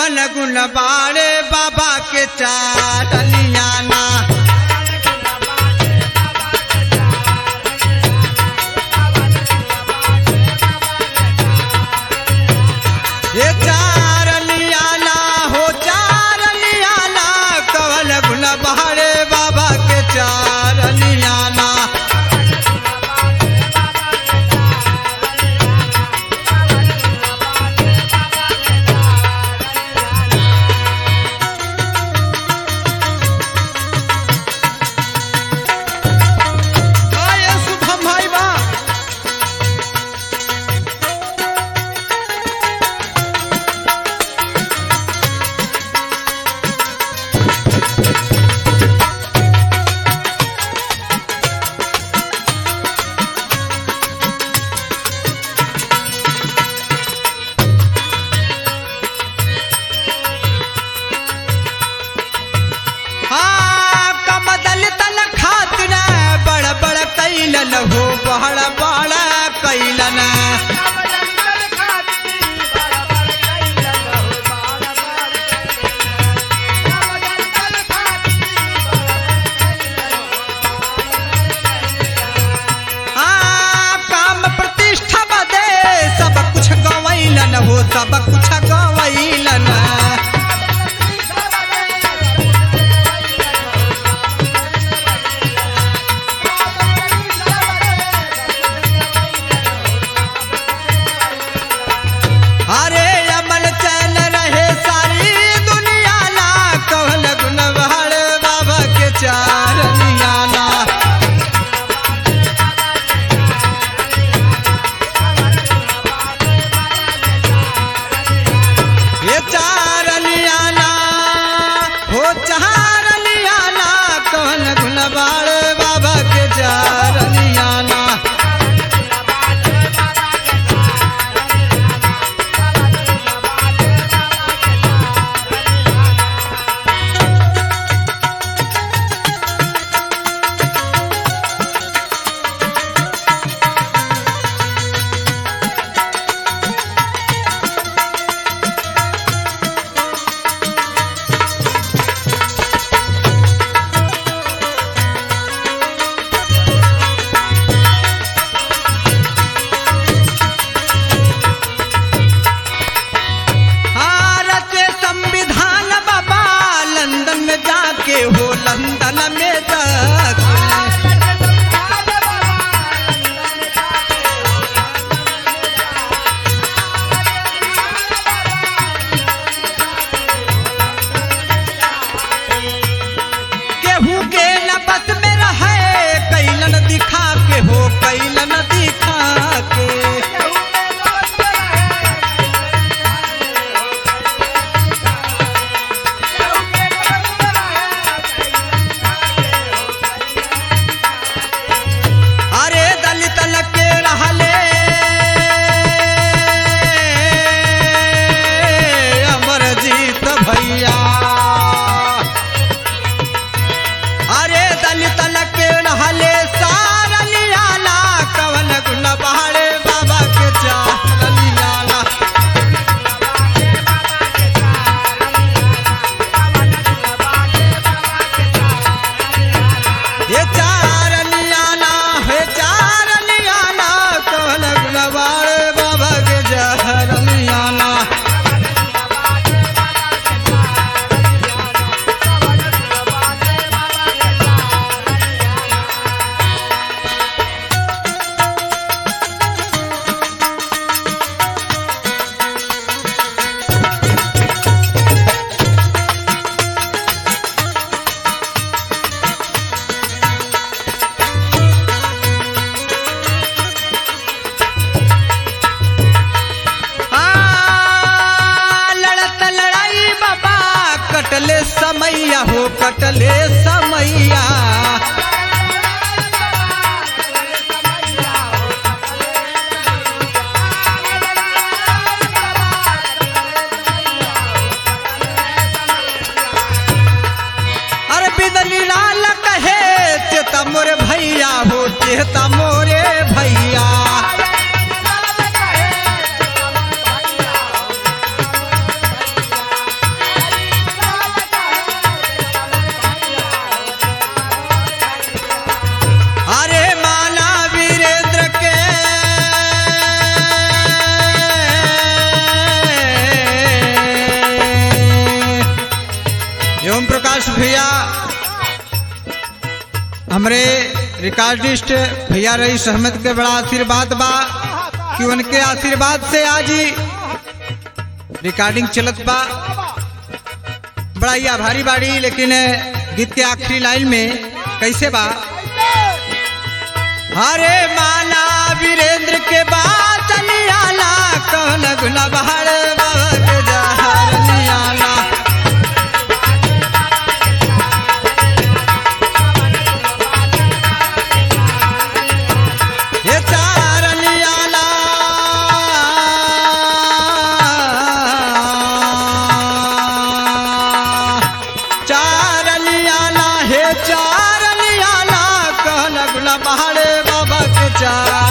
कवन गुण बाड़े बाबा के चाटलियाना ये चारलियाना हो चारलियाना कवन गुण बाड़े बाबा के चारलियाना आए शुभम भाई बा हाँ, कमदल तल खातिर बड़ बड़ कैलन हो बड़ बड़ कैलन हाँ, काम प्रतिष्ठा बदे सब कुछ गवैलन हो सब कुछ गवैलन अरे अमल चल रहे सारी दुनिया ला कहल गुण बहड़ बाबा के चार नियाला ये चार नियाला हो चार नियाला कहल गुण बहड़ बाबा के चार नियाला भारत संविधान बाबा लंदन में जाके हो लंदन में जाके केहू के न बस में रहे कैलन दिखा के हो कैलन दिखा के अरे दलित लके रहले अमरजीत भैया अरे दलित लके रहले सारा लियाला कवन गुण बहाड़े बाबा के चार लियाला ये चार लियाला हे चार लियाला कवन गुण बहाड़े बाबा के चार लियाला आ, लड़त लड़ाई बाबा कटले समैया हो कटले समैया अरे बिदली लाल कहे चेता मोरे भैया हो चेता मोरे भैया हमरे रिकॉर्डिस्ट भैया रईस अहमद के बड़ा आशीर्वाद बा कि उनके आशीर्वाद से आज ही रिकॉर्डिंग चलत बा बड़ा ही आभारी बाड़ी लेकिन गीत के आखिरी लाइन में कैसे बा हरे माना वीरेंद्र के बात नियाला कहन गुना बहार बाबा के जहर नियाला ये चार नियाला चार नियाला हे चार नियाला कहन गुना बहार बाबा के चार